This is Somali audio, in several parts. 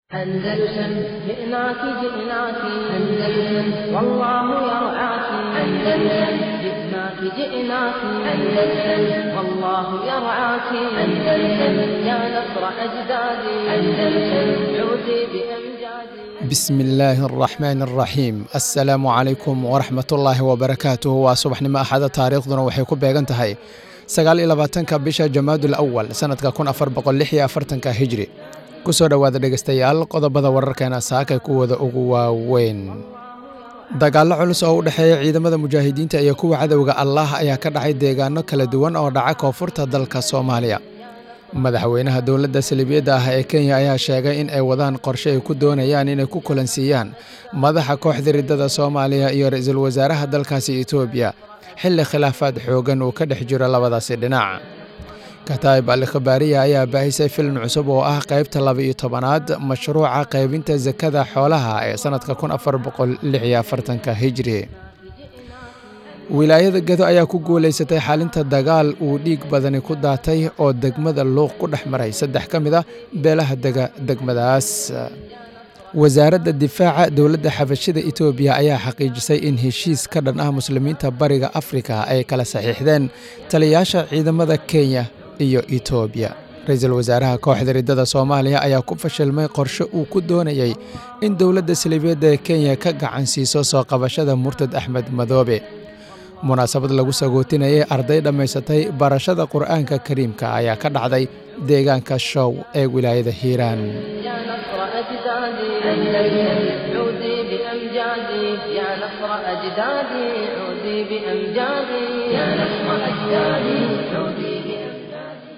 أندلسن جئناك جئناك أندلسن والله يرعاك أندلسن جئناك جئناك أندلسن والله يرعاك أندلسن يا نصر أجدادي أندلسن عودي بأمجادي بسم illaahi araxmaan araxiim assalaamu calaykum waraxmat ullaahi wabarakaatuhu waa subaxnimo axada taariikhduna waxay ku beegan tahay sagaal iyo labaatanka bisha jamaadul awal sannadka kun afar boqol lix iyo afartanka hijri ku soo dhowaada dhegeystayaal qodobada wararkeena saakay kuwada ugu waaweyn dagaallo culus oo u dhexeeya ciidamada mujaahidiinta iyo kuwa cadowga allaah ayaa ka dhacay deegaano kala duwan oo dhaca koonfurta dalka soomaaliya madaxweynaha dowladda salibiyadda ah ee kenya ayaa sheegay in ay wadaan qorshe ay ku doonayaan inay ku kulansiiyaan madaxa kooxda riddada soomaaliya iyo ra-iisul wasaaraha dalkaasi etoobiya xilli khilaafaad xooggan uu ka dhex jiro labadaasi dhinac kataib al khabaariya ayaa baahisay filim cusub oo ah qaybta laba-iyo tobanaad mashruuca qaybinta sakada xoolaha ee sannadka kun afar boqol lix iyo afartanka hijri wilaayada gedo ayaa ku guulaysatay xalinta dagaal uu dhiig badani ku daatay oo degmada luuq ku dhex maray saddex ka mid a beelaha dega degmadaas wasaaradda difaaca dowladda xabashida etoobiya ayaa xaqiijisay in heshiis ka dhan ah muslimiinta bariga afrika ay kala saxiixdeen taliyaasha ciidamada kenya iyo etoobiya ra-iisul wasaaraha kooxda riddada soomaaliya ayaa ku fashilmay qorshe uu ku doonayey in dowladda saliibiyadda ee kenya ka gacan siiso soo qabashada murtad axmed madoobe munaasabad lagu sagootinayay arday dhammaysatay barashada qur'aanka kariimka ayaa ka dhacday deegaanka show ee wilaayada hiiraan يا نصر أجدادي أندلسن عودي بأمجادي يا نصر أجدادي عودي بأمجادي يا نصر أجدادي عودي بأمجادي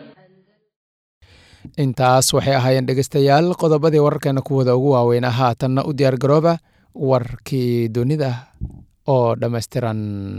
intaas waxay ahaayeen dhegeystayaal qodobadii wararkeena kuwada ugu waaweynaa haatanna u diyaar garooba warkii dunida oo dhammaystiran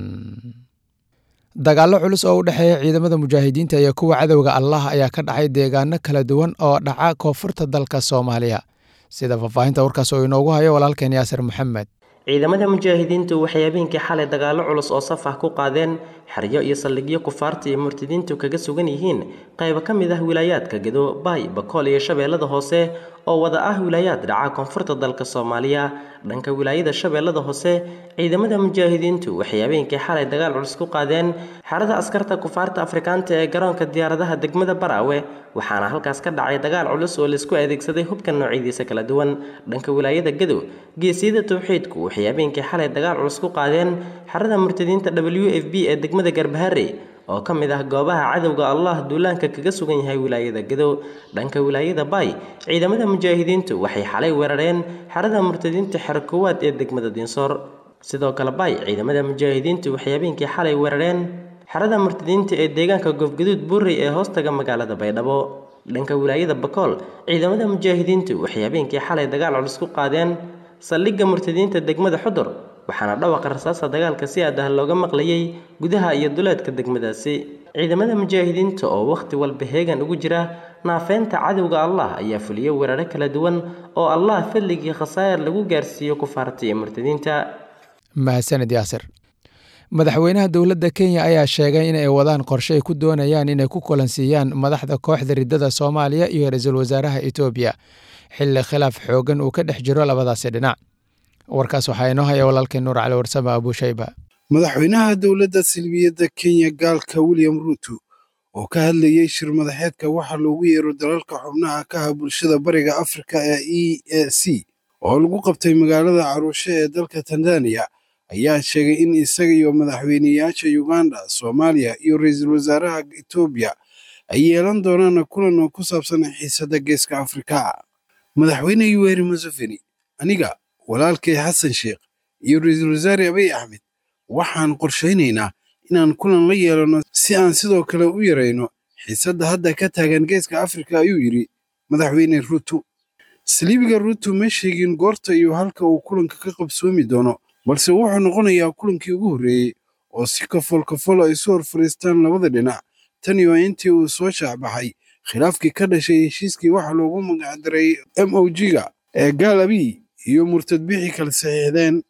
dagaallo culus oo u dhexeeya ciidamada mujaahidiinta iyo kuwa cadowga allah ayaa ka dhacay deegaano kala duwan oo dhaca koonfurta dalka soomaaliya sida faahfaahinta warkaas oo inoogu hayo walaalkeen yaasir maxamed ciidamada mujaahidiintu waxay habeenkii xalay dagaallo culus oo saf ah ku qaadeen xeryo iyo saldhigyo kufaarta iyo murtadiintu kaga sugan yihiin qaybo ka mid ah wilaayaadka gedo baay bakool iyo shabeellada hoose oo wada ah wilaayaad dhaca koonfurta dalka soomaaliya dhanka wilaayada shabeellada hoose ciidamada mujaahidiintu waxay habeenkii xalay dagaal culus ku qaadeen xerada askarta kufaarta afrikaanta ee garoonka diyaaradaha degmada baraawe waxaana halkaas ka dhacay dagaal culus oo laisku adeegsaday hubka noocyadiisa kala duwan dhanka wilaayada gedow geesiyada towxiidku waxay habeenkii xalay dagaal culus ku qaadeen xerada murtadiinta w f b ee degmada garbahare oo ka mid ah goobaha cadowga allah duulaanka kaga sugan yahay wilaayada gedow dhanka wilaayada baay ciidamada mujaahidiintu waxay xalay weerareen xerada murtadiinta xero koowaad ee degmada dinsoor sidoo kale baay ciidamada mujaahidiintu waxay habeenkii xalay weerareen xerada murtadiinta ee deegaanka goofgaduud buurey ee hoostaga magaalada baydhabo dhanka wilaayada bakool ciidamada mujaahidiintu waxay habeenkii xalay dagaal culus ku qaadeen saldhigga murtadiinta degmada xudur waxaana dhawaqa rasaasta dagaalka si aad ah looga maqlayay gudaha iyo duleedka degmadaasi ciidamada mujaahidiinta oo wakhti walba heegan ugu jira naafeynta cadowga allah ayaa fuliyey weeraro kala duwan oo allah fadligii khasaa'ir lagu gaarsiiyo kufaarta iyo murtadiinta mahadsaned yaasir madaxweynaha dowladda kenya ayaa sheegay in ay wadaan qorshe ay ku doonayaan inay ku kulansiiyaan madaxda kooxda riddada soomaaliya iyo ra-iisul wasaaraha etoobiya xilli khilaaf xooggan uu ka dhex jiro labadaasi dhinac warkaas waxaa inoo haya walaalkeen nuur cali warsame abuushayba madaxweynaha dowladda silbiyadda kenya gaalka william ruuto oo ka hadlayey shir madaxeedka waxaa loogu yeero dalalka xubnaha ka ah bulshada bariga afrika ee e a c oo lagu qabtay magaalada caruushe ee dalka tanzaniya ayaa sheegay in isaga iyo madaxweyneyaasha uganda soomaaliya iyo ra-iisul wasaaraha etoobiya ay yeelan doonaan kulan oo ku saabsan xiisadda geeska afrika madaxweyne yuweri museveni aniga walaalkay xasan sheekh iyo ra-iisul wasaare abiy axmed waxaan qorshaynaynaa inaan kulan la yeelanno si aan sidoo kale u yarayno xiisadda hadda ka taagan geeska afrika ayuu yidhi madaxweyne ruuto saliibiga ruuto ma sheegin goorta iyo halka uu kulanka ka qabsoomi doono balse wuxuu noqonayaa kulankii ugu horreeyey oo si kafool kafool ay isu hor fadhiistaan labada dhinac tan iyo intii uu soo shaacbaxay khilaafkii ka dhashay heshiiskii waxa loogu magacdaray m o g-ga ee gaal abiy iyo murtad bixi kala saxiixdeen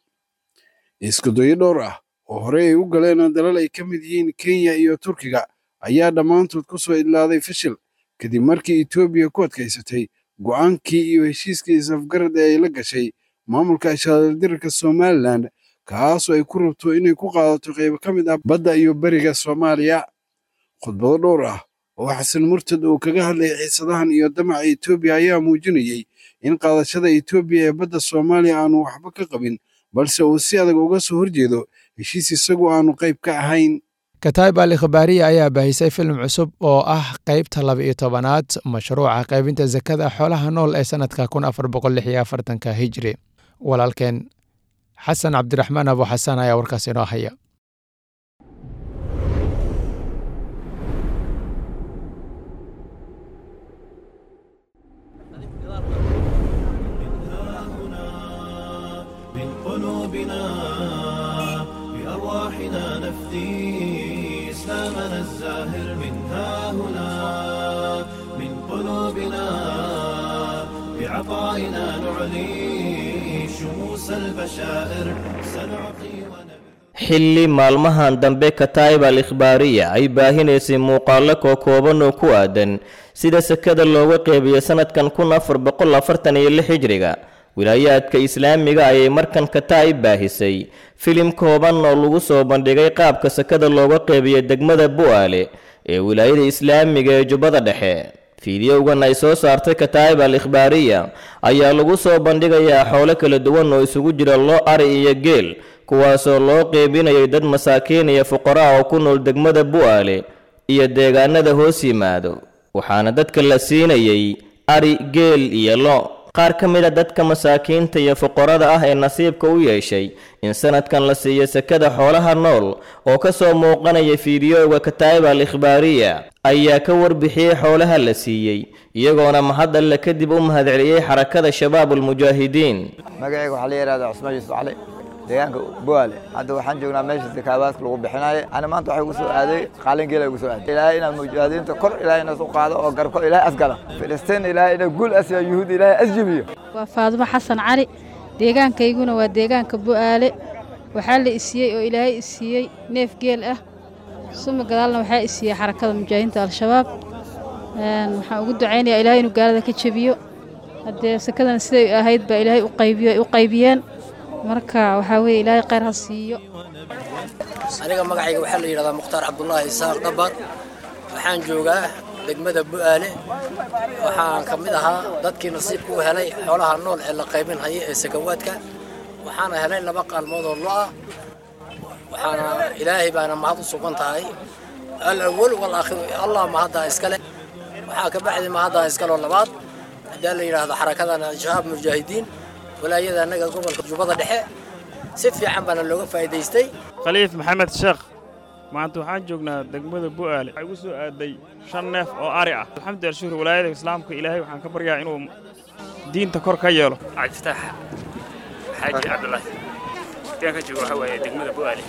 iskudayo dhowr ah oo horey ay u galeen dalal ay ka mid yihiin kenya iyo turkiga ayaa dhammaantood ku soo idlaaday fashil kadib markii etoobiya ku adkaysatay go'aankii iyo heshiiskii isafgarad ee ay la gashay maamulka ashaaldirarka somalilan kaasoo ay ku rabto inay ku qaadato qaybo ka mid ah badda iyo beriga soomaaliya khudbado dhowr ah oo xasan murtad uu kaga hadlayay xiisadahan iyo damaca etoobiya ayaa muujinayey in qaadashada etoobiya ee badda soomaaliya aanu waxba ka qabin balse uu si adag uga soo horjeedo heshiis isagu aanu qayb ka ahayn kataib al ikhbaariya ayaa baahisay filim cusub oo ah qaybta laba iyo tobanaad mashruuca qaybinta sakada xoolaha nool ee sanadka kun afar boqol lix iyo afartanka hijri walaalkeen xasan cabdiraxmaan abu xasan ayaa warkaas inoo haya من قلوبنا بأرواحنا نفدي إسلامنا الزاهر من ها هنا من قلوبنا بعطائنا نعلي شموس البشائر سنعطي ونبي xilli maalmahan dambe kataib al ikhbaariya ay baahinaysay muuqaallo kookooban oo ku aadan sida sekada looga qeybiyo sanadkan kun afar boqol afartan iyo lix hijriga wilaayaadka islaamiga ayay markan kataib baahisay filim kooban oo lagu soo bandhigay qaabka sekada looga qeybiyo degmada bu'aale ee wilaayada islaamiga ee jubbada dhexe fiidiyowgan ay soo saartay kataib al ikhbaariya ayaa lagu soo bandhigayaa xoolo kala duwan oo isugu jira loo ari iyo geel kuwaasoo loo qeybinayay dad masaakiin iyo fuqara oo ku nool degmada bu'aale iyo deegaanada hoos yimaado waxaana dadka la siinayay ari geel iyo lo qaar ka mid a dadka masaakiinta iyo fuqarada ah ee nasiibka u yeeshay in sanadkan la siiyo sekada xoolaha nool oo ka soo muuqanaya fiidiyowga kataa'ib al ikhbaariya ayaa ka warbixiyey xoolaha la siiyey iyagoona mahad alle kadib u mahadceliyey xarakada shabaab ulmujaahidiin magacayga waxaa la yidhahdaa cusmaan yuusuf cali deegaanka buwaale hadda waxaan joognaa meesha sakaabaadka lagu bixinayo ana maanta waxay ugu soo aaday qaalin geela ugu soo aaday ilaahay inaad mujaahidiinta kor ilaahay inas u qaado oo garko ilaahay asgala filistiin ilaahay ina guul asiya yuhuud ilaahay asjibiyo waa faadumo xasan cali deegaankayguna waa deegaanka bu'aale waxaa la isiiyey oo ilaahay isiiyey neef geel ah suma gadaalna waxaa isiiyey xarakada mujaahidiinta al-shabaab waxaan ugu ducaynayaa ilaahay inuu gaalada ka jebiyo haddee sakadana siday ahayd baa ilaahay u qaybiyeen marka waxaa weeye ilaahay khayr ha siiyo aniga magacayga waxaa la yidhahdaa mukhtaar cabdulaahi isaaq dhabar waxaan joogaa degmada bu'aale waxaan ka mid ahaa dadkii nasiibka u helay xoolaha nool ee la qaybin haya ee sakawaadka waxaana helay laba qaalmood oo lo-ah waxaana ilaahay baana mahad u sugan tahay alawal walaakhiru allah mahaddaa iskale waxaa ka baxday mahaddaa iskaloo labaad haddii la yidhaahdo xarakadana shabaab mujaahidiin walaayada annaga gobolka jubbada dhexe si fiican baana looga faa'iidaystay khaliif maxamed sheekh maanta waxaan joognaa degmada bu'aale waxaa igu soo aaday shan neef oo ari ah alxamdulilah shuhur walaayada islaamka ilaahay waxaan ka baryaa inuu diinta kor ka yeelo cabdifatax xaaji cabdulaahi deegaanka jooga waxaa waaye degmada bu'aale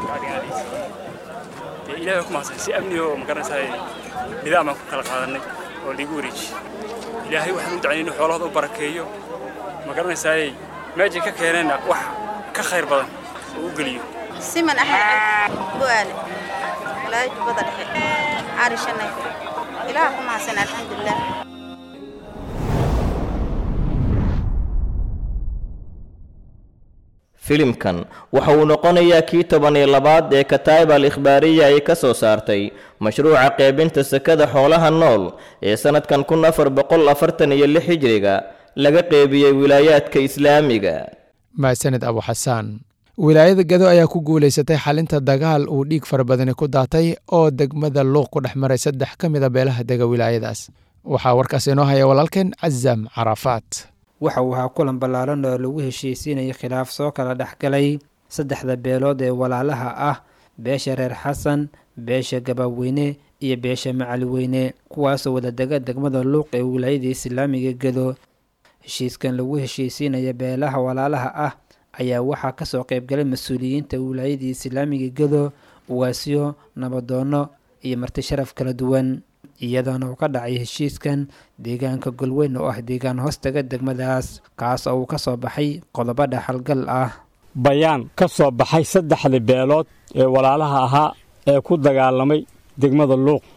dee ilaahay ku mahadsan si amniga oo magaranaysaa nidaam aan ku kala qaadannay oo liigu wareejiye ilaahay waxaan u ducaynay inuu xoolahooda u barakeeyo ma garanaysaayey meejay ka keeneenna wax ka khayr badan oo u geliyo siman axmed bu'aale walaayo jubbada dhexe cari shanay ilaah ku mahadsan alxamdulilah filimkan waxa uu noqonayaa kii toban iyo labaad ee kataa'ib al ikhbaariya ay ka soo saartay mashruuca qeybinta sekada xoolaha nool ee sannadkan kun afar boqol afartan iyo lix hijriga laga qeybiyey wilaayaadka islaamiga mahadsanid abu xasaan wilaayada gado ayaa ku guulaysatay xalinta dagaal uu dhiig fara badani ku daatay oo degmada luuq ku dhex maray saddex ka mid a beelaha dega wilaayadaas waxaa warkaas inoo haya walaalkeen casam carafaat waxa uu ahaa kulan ballaaran oo lagu heshiisiinayay khilaaf soo kala dhexgalay saddexda beelood ee walaalaha ah beesha reer xasan beesha gabaaweyne iyo beesha macaliweyne kuwaasoo wadadega degmada luuq ee wilaayada islaamiga gado heshiiskan lagu heshiisiinaya beelaha walaalaha ah ayaa waxaa kasoo qeybgalay mas-uuliyiinta wilaayadii islaamiga gado ugaasyo nabadoono iyo marti sharaf kala duwan iyadoona uu ka dhacay heshiiskan deegaanka golweyn oo ah deegaan hoostaga degmadaas kaas oo uu ka soo baxay qodobo dhaxalgal ah bayaan ka soo baxay saddexdii beelood ee walaalaha ahaa ee ku dagaalamay degmada luuq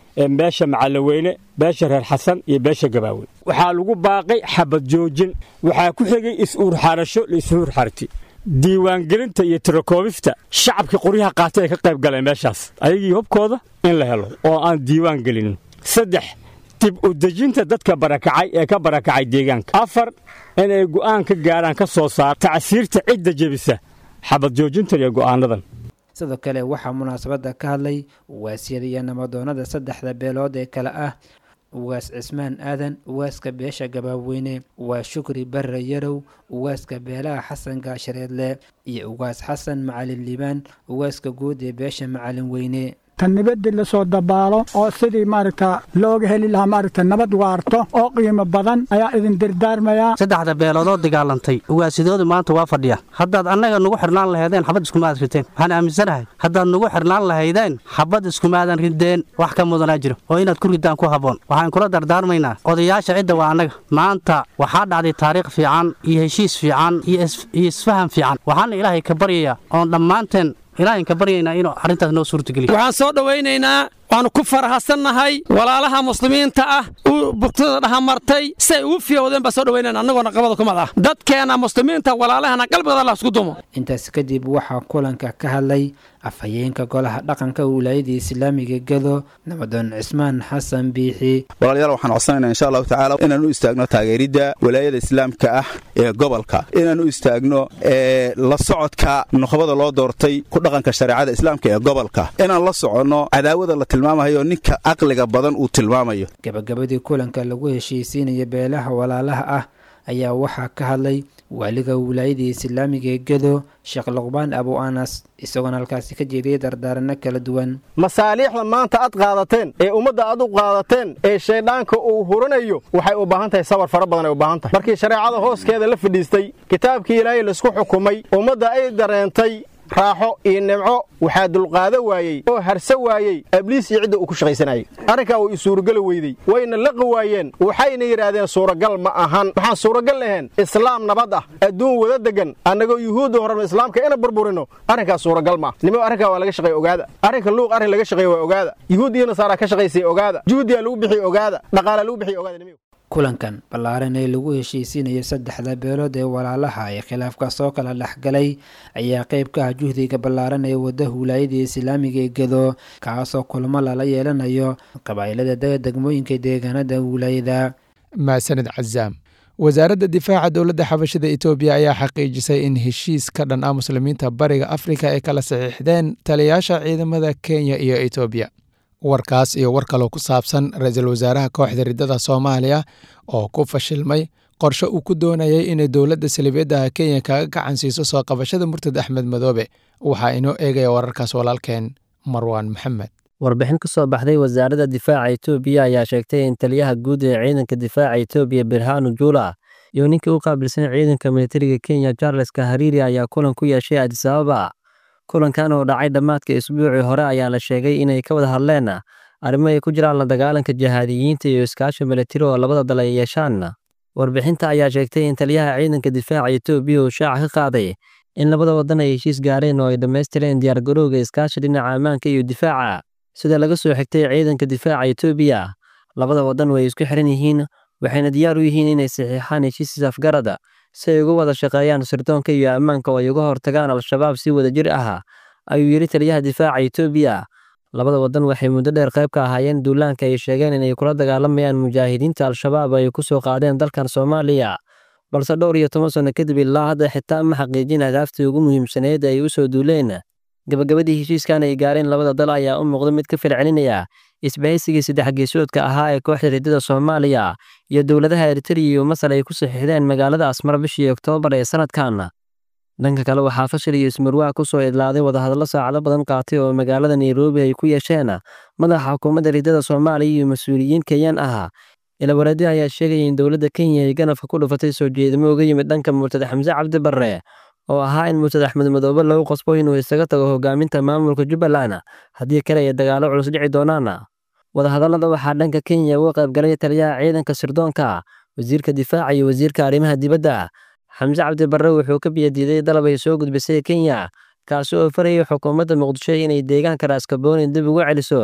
beesha macallaweyne beesha reer xasan iyo beesha gabaawe waxaa lagu baaqay xabad joojin waxaa ku xigay is-uurxarasho la is-uurxarti diiwaangelinta iyo tirakoobista shacabkii qoryaha qaatay ay ka qayb galeen meeshaas ayagii hubkooda in la helo oo aan diiwaan gelinin saddex dib u dejinta dadka barakacay ee ka barakacay deegaanka afar inay go'aan ka gaaraan ka soo saar tacsiirta cidda jebisa xabad joojintan iyo go'aanadan sidoo kale waxaa munaasabadda ka hadlay uwaasyada iyo namadoonnada saddexda beelood ee kale ah uwaas cismaan aadan uwaaska beesha gabaaweyne uwaas shukri barre yarow uwaaska beelaha xasan gaashareedle iyo uwaas xasan macalin liibaan uwaaska guud ee beesha macalin weyne tan nabadda la soo dabaalo oo sidii maaragta looga heli lahaa maaragta nabad waarto oo qiimo badan ayaa idin dardaarmayaa saddexda beeloodoo dagaalantay uwaasidoodu maanta waa fadhiya haddaad annaga nugu xidhnaan lahaydeen xabad iskumaadan rideen waxaan aaminsanahay haddaad nugu xidhnaan lahaydeen xabad iskumaadan rideen wax ka mudanaa jiro oo inaad ku riddaan ku habboon waxaan kula dardaarmaynaa odayaasha cidda waa annaga maanta waxaa dhacday taariikh fiican iyo heshiis fiican iyo isfaham fiican waxaana ilaahay ka baryayaa oon dhammaanteen ilaahin ka baryaynaa inuu arrintaas noo suurtageliyo waxaan soo dhowaynaynaa waannu ku farahadsannahay walaalaha muslimiinta ah u bugtada dhahamartay si ay ugu fiyowdeen baan soo dhowaynayna annagoona qabada kumad ah dadkeenna muslimiinta walaalahana qalbigooda allah isku dumo intaas kadib waxaa kulanka ka hadlay afhayeenka golaha dhaqanka wilaayada islaamiga gedo nabadoon cismaan xasan biixi walaalayaal waxaan codsanaynaa insha allahu tacaala inaan u istaagno taageeridda walaayada islaamka ah ee gobolka inaan u istaagno la socodka nuqbada loo doortay ku dhaqanka shareecada islaamka ee gobolka inaan la soconno cadaawada la tilmaamayo ninka caqliga badan uu tilmaamayo gabagabadii kulanka lagu heshiisiinaya beelaha walaalaha ah ayaa waxaa ka hadlay waaliga wilaayada islaamiga ee gedo sheekh luqbaan abu anas isagoona halkaasi ka jeediyey dardaaranno kala duwan masaaliixda maanta aad qaadateen ee ummadda aad u qaadateen ee shayddaanka uu huranayo waxay u baahan tahay sabar fara badan ay u baahan tahay markii shareecada hooskeeda la fadhiistay kitaabkii ilaahay laisku xukumay ummadda ay dareentay raaxo iyo nimco waxaa dulqaado waayey oo harse waayey abliis iyo cidda uu ku shaqaysanayay arrinkaa way isuurageli weydey wayna laqi waayeen waxayna yidhaahdeen suuragal ma ahan waxaan suuragal lahayn islaam nabad ah adduun wada degan annagoo yuhuudda horena islaamka ina burburino arrinkaas suuragal ma nimo arrinkaa waa laga shaqeey ogaada arrinka luuq arrin laga shaqeey waa ogaada yuhuud iyo nasaaraa ka shaqaysay ogaada juhdiyaa lagu bixiy ogaada dhaqaalaa lagu bixiy ogaada nimigu kulankan ballaaran ee lagu heshiisiinayo saddexda beelood ee walaalaha ee khilaafka soo kala dhexgalay ayaa qayb ka ah juhdiga ballaaran ee wadda wilaayada islaamiga ee gedo kaasoo kulamo lala yeelanayo qabaa'ilada dega degmooyinka deegaanada wilaayada maasanid cazaam wasaaradda difaaca dowladda xabashada etoobiya ayaa xaqiijisay in heshiis ka dhan ah muslimiinta bariga afrika ay kala saxiixdeen taliyaasha ciidamada kenya iyo etoobiya warkaas iyo war kaloo ku saabsan ra-iisul wasaaraha kooxda riddada soomaaliya oo ku fashilmay qorshe uu ku doonayay inay dowladda saliibiyadda kenya kaga gacan siiso soo qabashada murtad axmed madoobe waxaa inoo eegaya wararkaas walaalkeen marwaan maxamed warbixin ka soo baxday wasaaradda difaaca etoobiya ayaa sheegtay in taliyaha guud ee ciidanka difaaca etoobiya birhanu juula iyo ninkii u qaabilsan ciidanka militariga kenya charles kahariiri ayaa kulan ku yeeshay adisababa kulankan oo dhacay dhammaadka isbuucii hore ayaa la sheegay inay ka wada hadleen arrimo ay ku jiraan la dagaalanka jihaadiyiinta iyo iskaashi militari oo labada dal ay yeeshaan warbixinta ayaa sheegtay in taliyaha ciidanka difaaca etoobiya uu shaaca ka qaaday in labada wadan ay heshiis gaareen oo ay dhammaystireen diyaargarowga iskaashi dhinaca ammaanka iyo difaaca sida laga soo xigtay ciidanka difaaca etoobiya labada wadan way isku xiran yihiin waxayna diyaar u yihiin inay saxiixaan heshiis isafgarada si ay uga wada shaqeeyaan sirdoonka iyo ammaanka oo ay uga hortagaan al-shabaab si wadajir ah ayuu yidhi taliyaha difaaca etoobiya labada wadan waxay muddo dheer qayb ka ahaayeen duulaanka ay sheegeen inay kula dagaalamayaan mujaahidiinta al-shabaab ay ku soo qaadeen dalkan soomaaliya balse dhowr iyo toban sanno kadib ilaa hadda xitaa ma xaqiijin hadaaftii ugu muhiimsaneed ay u soo duuleen gabagabadii heshiiskan ay gaareen labada dal ayaa u muuqda mid ka fircelinaya isbahaysigii saddex geesoodka ahaa ee kooxda riddada soomaaliya iyo dowladaha eritariya iyo masar ay ku saxiixdeen magaalada asmar bishii oktoobar ee sanadkan dhanka kale waxaa fashil iyo ismarwaa ku soo idlaaday wadahadallo saacado badan qaatay oo magaalada nairobi ay ku yeesheen madaxa xukuumadda riddada soomaaliya iyo mas-uuliyiin kenyan ah ilawareedi ayaa sheegaya in dowladda kenya ay ganafka ku dhufatay soo jeedimo uga yimid dhanka murtad xamse cabdi barre oo ahaa in murtad axmed madoobe lagu qasbo inuu isaga tago hogaaminta maamulka jubbaland haddii kale ay dagaallo culus dhici doonaan wadahadallada waxaa dhanka kenya uga qaybgalay taliyaha ciidanka sirdoonka wasiirka difaaca iyo wasiirka arrimaha dibadda xamse cabdi barre wuxuu ka biyadiiday dalab ay soo gudbisay kenya kaasi oo farayay xukuumadda muqdisho inay deegaanka raaskabooni dib ugu celiso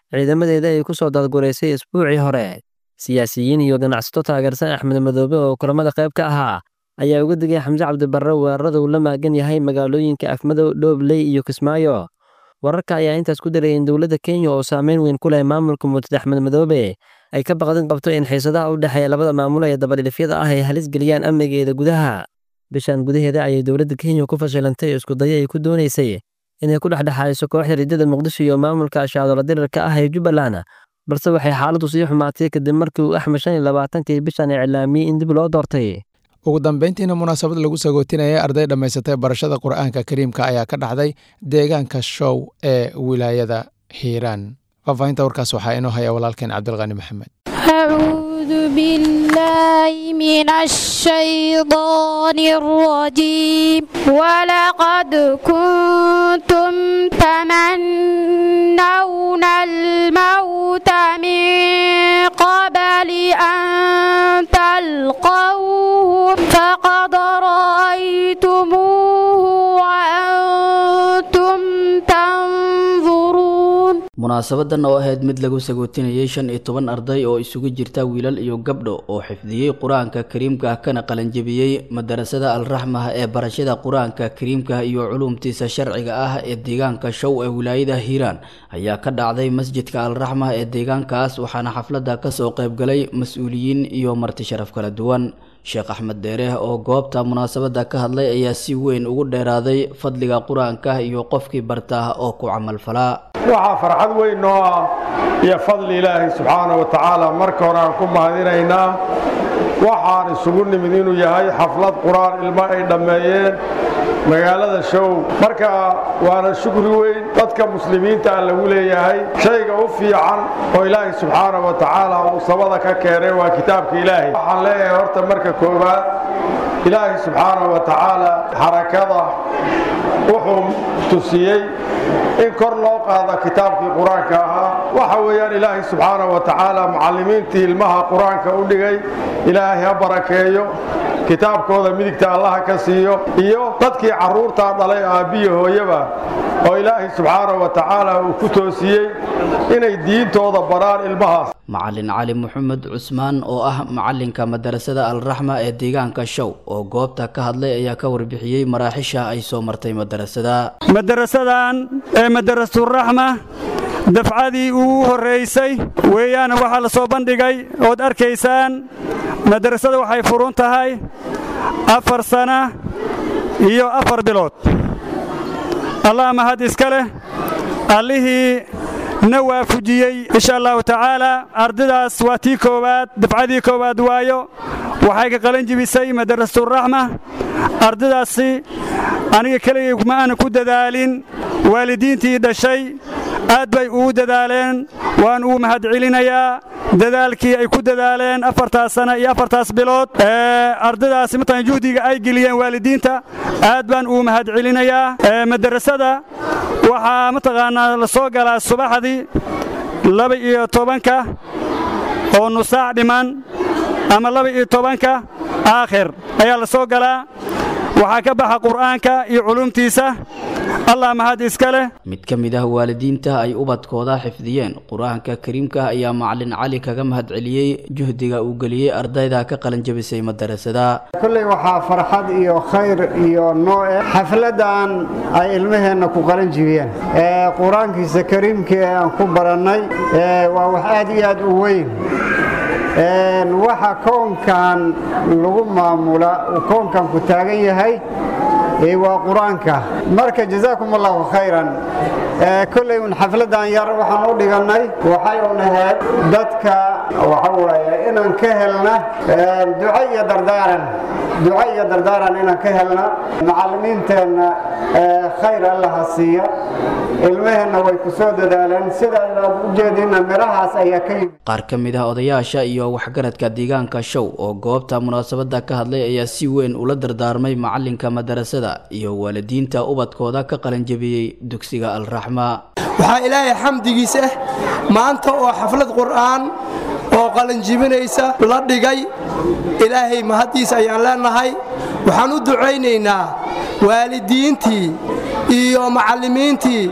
ciidamadeeda ay ku soo dadguraysay isbuucii hore siyaasiyiin iyo ganacsato taageersan axmed madoobe oo kulamada qayb ka ahaa ayaa uga digay xamse cabdibarre weerarada uu la maagan yahay magaalooyinka afmadow dhoobley iyo kismaayo wararka ayaa intaas ku darayay in dowladda kenya oo saameyn weyn ku leh maamulka murtad axmed madoobe ay ka baqdin qabto in xiisadaha u dhexeeya labada maamulo ee dabadhilifyada ah ay halis geliyaan amnigeeda gudaha bishan gudaheeda ayay dowladda kenya ku fashilantay iskudayo ay ku doonaysay inay ku dhexdhexaadiso kooxda riddada muqdisho iyo maamulka ashaadola dirarka ah ee jubbaland balse waxay xaaladdu sii xumaatay kadib markii uu axmed shan iyo labaatankii bishan iclaamiyey in dib loo doortay ugu dambeyntiina munaasabad lagu sagootinayay arday dhammaysatay barashada qur'aanka kariimka ayaa ka dhacday deegaanka show ee wilaayada hiiraan faahfaahinta warkaas waxaa inoo haya walaalkeen cabdilqani maxamed أعوذ بالله من الشيطان الرجيم ولقد كنتم تمنون الموت من قبل أن تلقوه فقد رأيتموه وأنتم تنظرون munaasabadan oo ahayd mid lagu sagootinayay shan iyo toban arday oo isugu jirta wiilal iyo gabdho oo xifdiyey qur-aanka kariimka kana qalanjebiyey madarasada alraxmah ee barashada qur-aanka kariimka iyo culuumtiisa sharciga ah ee deegaanka show ee wilaayada hiiraan ayaa ka dhacday masjidka alraxmah ee deegaankaas waxaana xafladda kasoo qaybgalay mas-uuliyiin iyo marti sharaf kala duwan sheekh axmed deere oo goobta munaasabadda ka hadlay ayaa si weyn ugu dheeraaday fadliga qur-aanka iyo qofkii barta oo ku camalfalaa waxaa farxad weyn noo ah iyo fadli ilaahay subxaana wa tacaala marka hore aan ku mahadinaynaa waxaan isugu nimid inuu yahay xaflad qur-aan ilmo ay dhammeeyeen magaalada show marka waana shukri weyn dadka muslimiinta ah lagu leeyahay shayga u fiican oo ilaahay subxaana wa tacaala uu sabada ka keenay waa kitaabka ilaahay waxaan leeyahay horta marka koowaad ilaahay subxaana wa tacaala xarakada wuxuu tusiyey in kor loo qaado kitaabkii qur-aanka ahaa waxa weeyaan ilaahay subxaana wa tacaala mucallimiintii ilmaha qur-aanka u dhigay ilaahay ha barakeeyo kitaabkooda midigta allaha ka siiyo iyo dadkii carruurtaa dhalay aabbiyo hooyaba oo ilaahay subxaana wa tacaala uu ku toosiyey inay diintooda baraan ilmahaas macalin cali maxamed cusmaan oo ah macalinka madarasada alraxma ee deegaanka show oo goobta ka hadlay ayaa ka warbixiyey maraaxisha ay soo martay madarasada madarasadan ee madarasuraxma dafcadii ugu horraysay weeyaan waxaa la soo bandhigay ood arkaysaan madarasada waxay furun tahay afar sana iyo afar bilood allah mahad iska leh allihii na waafujiyey insha allahu tacaala ardaydaas waa tii koowaad dafcadii koowaad waayo waxay ka qalan jibisay madarasuraxma ardaydaasi aniga keligay ma aana ku dadaalin waalidiintii dhashay aad bay ugu dadaaleen waan uu mahad celinayaa dadaalkii ay ku dadaaleen afartaas sana iyo afartaas bilood ardaydaasi mataqan juhdiga ay geliyeen waalidiinta aad baan uu mahad celinayaa madarasada waxaa mataqaanaa la soo galaa subaxdii laba iyo tobanka oo nusaac dhiman ama laba iyo tobanka aakhir ayaa la soo galaa waxaa ka baxa qur'aanka iyo culumtiisa allah mahad iska leh mid ka mid ah waalidiinta ay ubadkooda xifdiyeen qur-aanka kariimka ayaa macalin cali kaga mahad celiyey juhdiga uu geliyey ardayda ka qalanjabisay madarasada kolley waxaa farxad iyo khayr iyo nooce xafladan ay ilmaheenna ku qalan jibiyeen qur-aankiisa kariimka ee aan ku barannay waa wax aad iyo aad u weyn waxa koonkan lagu maamula uu koonkan ku taagan yahay waa qur-aanka marka jazaakum allahu khayran kolley un xafladan yar waxaan u dhigannay waxay un ahayd dadka waxa waaye inaan ka helna duco iyo dardaaran duco iyo dardaaran inaan ka helna macallimiinteenna khayr allaha siiya ilmaheenna way ku soo dadaaleen sida inaad u jeedina midhahaas ayaa ka yimid qaar ka mid ah odayaasha iyo waxgaradka deegaanka show oo goobta munaasabadda ka hadlay ayaa si weyn ula dardaarmay macalinka madarasada iyo waalidiinta ubadkooda ka qalanjabiyey dugsiga alraxma waxaa ilaahay xamdigiisa maanta oo xaflad qur'aan oo qalanjibinaysa la dhigay ilaahay mahaddiisa ayaan leenahay waxaan u ducaynaynaa waalidiintii iyo macallimiintii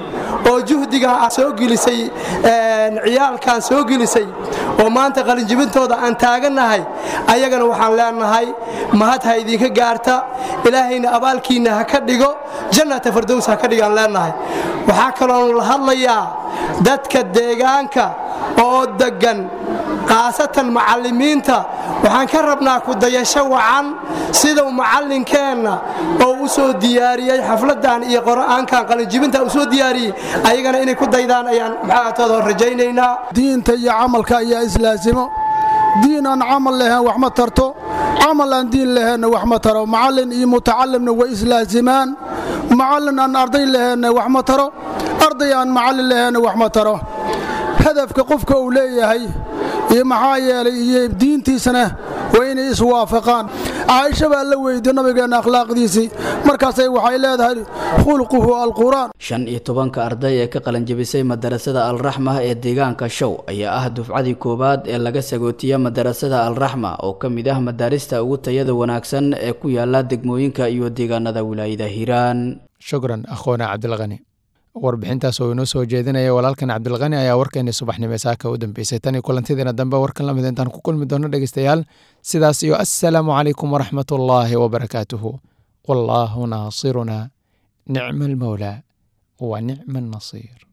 oo juhdigan aad soo gelisay ciyaalkan soo gelisay oo maanta qalinjibintooda aan taagannahay ayagana waxaan leenahay mahad ha idinka gaarta ilaahayna abaalkiinna ha ka dhigo jannata fardows ha ka dhigaan leenahay waxaa kaloon la hadlayaa dadka deegaanka oo deggan khaasatan macallimiinta waxaan ka rabnaa kudayasho wacan sidau macallinkeenna oo u soo diyaariyey xafladdan iyo qur'aankan qalinjibinta u soo diyaariyey ayagana inay ku daydaan ayaan maxaatooda rajaynaynaa diinta iyo camalka ayaa islaasimo diin aan camal lahayn wax ma tarto camal aan diin laheenna wax ma taro macallin iyo mutacalimna way islaasimaan macallin aan arday laheenna wax ma taro arday aan macallin laheenna wax ma taro hadafka qofka uu leeyahay iyo maxaa yeelay iyo diintiisana waa inay iswaafaqaan caaisha baa la weydiye nabigeenna akhlaaqdiisii markaasay waxay leedahay khulquhu alqur'aan shan iyo tobanka arday ee ka qalanjabisay madarasada alraxma ee deegaanka show ayaa ah dufcadii koowaad ee laga sagootiya madarasada alraxma oo ka mid ah madaarista ugu tayada wanaagsan ee ku yaala degmooyinka iyo deegaanada wilaayada hiiraan shukran akhoona cabdilqani warbixintaas oo inoo soo jeedinaya walaalkan cabdilqani ayaa warkeeni subaxnimo saaka u dambeysay tan iyo kulantidiina dambe warkan lamid intaan ku kulmi doono dhegeystayaal sidaas iyo assalaamu calaykum waraxmat ullaahi wabarakaatuhu wallaahu naasiruna nicma almawlaa wa nicma annasiir